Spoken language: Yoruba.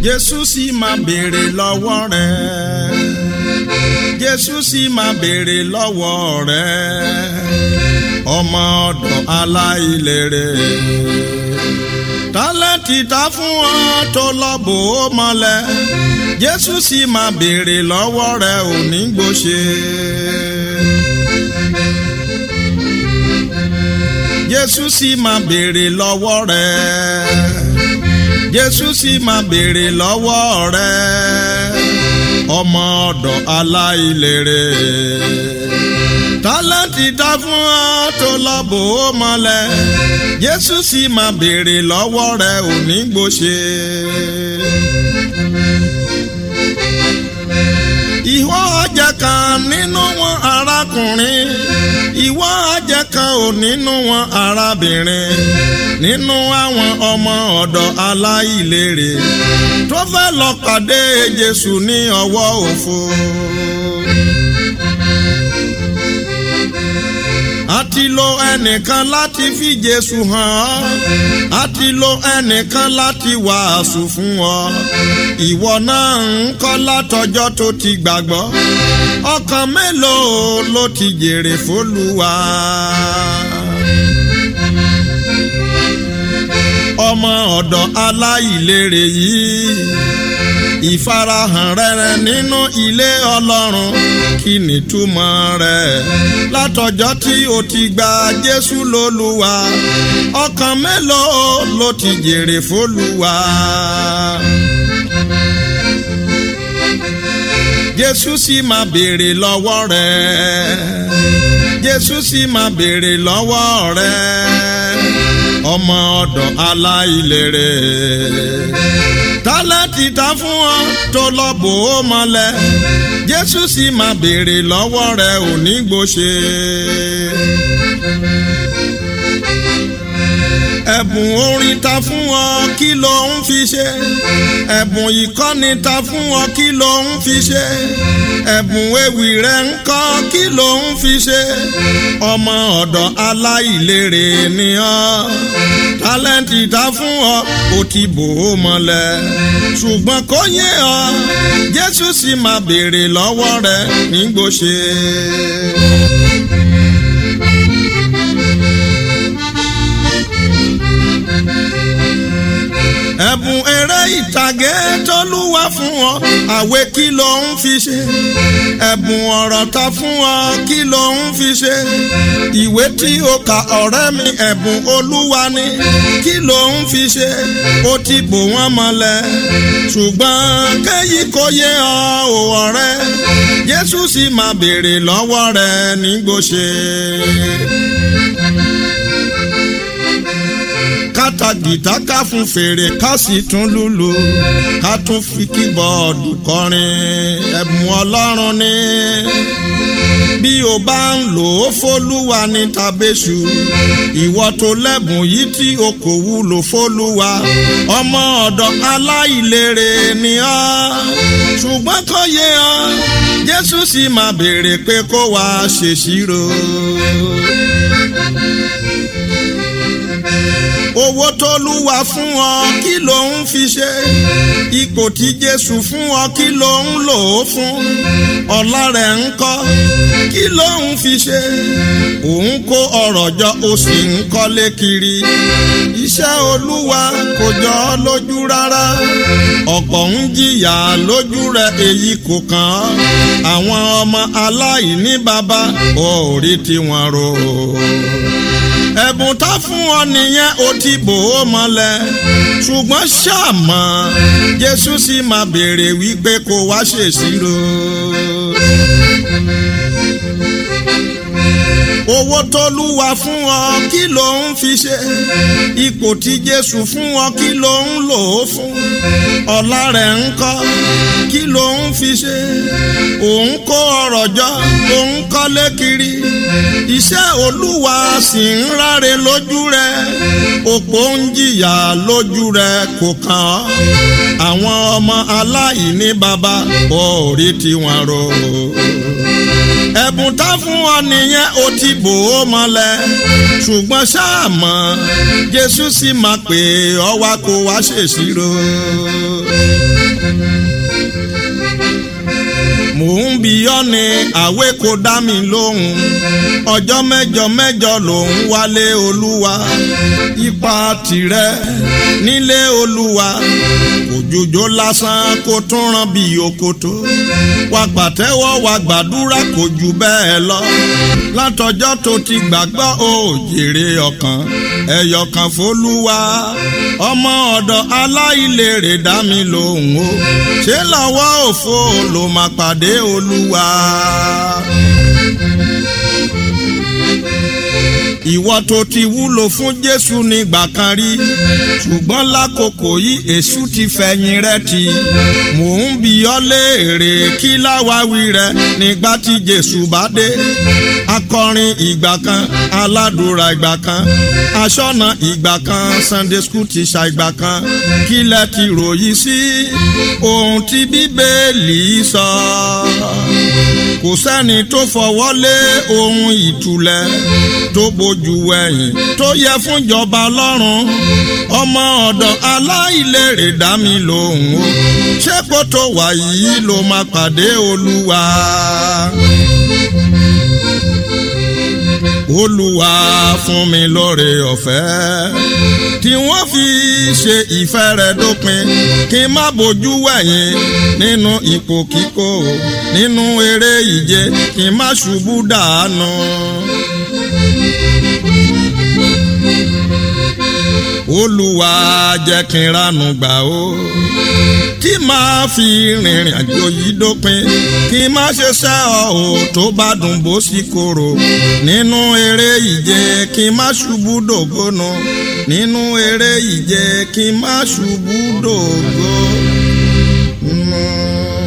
Jésù sì máa béèrè lọ́wọ́ rẹ̀ Jésù sì máa béèrè lọ́wọ́ rẹ̀ ọmọ ọ̀dọ̀ aláìlérè tálẹ́ǹtì ta fún ọ tó lọ bò ó mọ́lẹ̀ Jésù sì máa béèrè lọ́wọ́ rẹ̀ òní gbòṣe. Jésù sì máa béèrè lọ́wọ́ rẹ̀ Jésù sì máa béèrè lọ́wọ́ rẹ̀ ọmọ ọ̀dọ̀ aláìlérè tálẹ́ǹtì ta fún ọ tó lọ bò ó mọ́lẹ̀ Jésù sì máa béèrè lọ́wọ́ rẹ̀ òní gbòṣe. ìwọ ọjà kan nínú wọn arákùnrin ìwọ ọjà kan ò nínú wọn arábìnrin nínú àwọn ọmọ ọ̀dọ̀ aláìlérè tó fẹ́ lọ pàdé Jésù ní ọwọ́ òfo. a ti lo ẹnìkan láti fi Jésù hàn ọ́ a ti lo ẹnìkan láti wàásù fún ọ ìwọ náà ń kọ́ látọjọ́ tó ti gbàgbọ́ ọkàn mélòó ló ti jèrè fÓlúwa. ọmọ ọ̀dọ̀ aláìlérè yìí ìfarahàn rere nínú ilé ọlọ́run kí ni túmọ̀ rẹ̀ látọjọ́ tí o ti gba Jésù lólúwa ọkàn mélòó ló ti jèrè fÓlúwa. Jésù sì máa béèrè lọ́wọ́ rẹ̀ Jésù sì máa béèrè lọ́wọ́ rẹ̀ ọmọ ọ̀dọ̀ aláìlérè tálẹ́ǹtì ta fún ọ tó lọ bò ó mọ́lẹ̀ Jésù sì máa béèrè lọ́wọ́ rẹ̀ òní gbòṣe. ẹ̀bùn orin ta fún ọ kí ló ń fi ṣe ẹ̀bùn ìkọ́ni ta fún ọ kí ló ń fi ṣe ẹ̀bùn ewì rẹ̀ ń kọ́ kí ló ń fi ṣe ọmọ ọ̀dọ̀ aláìlérè ni ọ́ tálẹ́ǹtì ta fún ọ kò ti bò ó mọ́lẹ̀ ṣùgbọ́n kò yé ọ Jésù sì máa béèrè lọ́wọ́ rẹ̀ nígbòṣe. ẹ̀bùn eré ìtàgé tọ́lúwa fún ọ àwé kí ló ń fi ṣe ẹ̀bùn ọ̀rọ̀ ta fún ọ kí ló ń fi ṣe ìwé tí o kà ọ̀rẹ́ mi ẹ̀bùn olúwa ni kí ló ń fi ṣe ó ti bò wọ́n mọ́lẹ̀ ṣùgbọ́n kéyí kò yé ọ ò ọ̀rẹ́ Jésù sì máa béèrè lọ́wọ́ rẹ nígbòṣe kátà gìtá ká fún fèrè ká sì tún lùlù ká tún fi kíbọ̀ọ̀dù kọrin ẹ̀bùn ọlọ́run ni bí o bá ń lò ó fólúwa ní tàbéṣù ìwọ tó lẹ́bùn yìí tí o kò wúlò fólúwa ọmọ ọ̀dọ̀ aláìlérè ni ọ́ ṣùgbọ́n kò yé ọ Jésù sì máa béèrè pé kó wá ṣèṣirò owó tó lúwa fún ọ kí ló ń fi ṣe ipò tí Jésù fún ọ kí ló ń lò ó fún ọlá rẹ̀ ń kọ́ kí ló ń fi ṣe òun kó ọrọ̀ jọ ó sì ń kọ́lé kiri iṣẹ́ Olúwa kò jọ ọ́ lójú rárá ọ̀pọ̀ ń jìyà lójú rẹ̀ èyí kò kàn án àwọn ọmọ aláìní bàbá ò rí tiwọn rò ẹ̀bùn tá fún ọ nìyẹn ó ti bò ó mọ́lẹ̀ ṣùgbọ́n ṣàmọ́ Jésù sì máa béèrè wípé kó wá ṣèṣirò. owó tólúwa fún ọ kí ló ń fi ṣe ipò tí Jésù fún ọ kí ló ń lò ó fún ọlá rẹ̀ ń kọ́ kí ló ń fi ṣe òun kó ọrọ̀ jọ òun kọ́lé kiri iṣẹ́ Olúwa sì ń ráre lójú rẹ̀ òpó ń jìyà lójú rẹ̀ kò kàn ọ́ àwọn ọmọ aláìní bàbá ò rí tiwọn rò ẹ̀bùn tá fún ọ nìyẹn ó ti bò ó mọ́lẹ̀ ṣùgbọ́n ṣáàmọ́ Jésù sì máa pè ọ́ wá kó wá ṣèṣirò. mò ń bi ọ́ ni àwé kò dá mi lóhùn ọjọ́ mẹ́jọ mẹ́jọ lòún wálé olúwa ipa tirẹ̀ nílé olúwa òjòjò lásán kó tún ràn bí òkòtó wà pàtẹ́wọ́ wà gbàdúrà kò jù bẹ́ẹ̀ lọ látọjọ́ tó ti gbàgbọ́ ó jèrè ọkàn ẹ̀yọkàn fólúwa ọmọ ọ̀dọ̀ aláìlérè dá mi lóhùn o ṣé lọ́wọ́ òfo ló máa pàdé olúwa. ìwọ tó ti wúlò fún jésù nígbà kan rí ṣùgbọ́n lákòókò yìí èṣù ti fẹ̀yìn rẹ̀ tì mò ń bi ọ́ léèrè kí láwáwí rẹ nígbà tí jésù bá dé akọrin ìgbà kan aládùúrà ìgbà kan aṣọ́nà ìgbà kan sunday school tíṣà ìgbà kan kí lẹ ti ròyìn sí ohun tí bíbélì sọ kò sẹ́ni tó fọwọ́ lé ohun ìtúlẹ̀ tó bójú ẹ̀yìn tó yẹ fún ìjọba lọ́rùn ọmọ ọ̀dọ̀ aláìlérè dá mi lóhùn o ṣé kó tó wà yìí ló máa pàdé olúwa. olúwa fún mi lóore ọ̀fẹ́ tí wọ́n fi ṣe ìfẹ́ rẹ̀ dópin kí n má bójú wẹ̀yìn nínú ipò kíkó nínú eré ìje kí n má ṣubú dànù. olúwa jẹ́ kí n ránu gbà ó tí màá fi rìnrìn àjò yìí dópin kí n má ṣe ṣẹ́ ọ ò tó bá dùn bó sì korò nínú eré ìje kí n má ṣubú dògónà nínú eré ìje kí n má ṣubú dògó. Mm.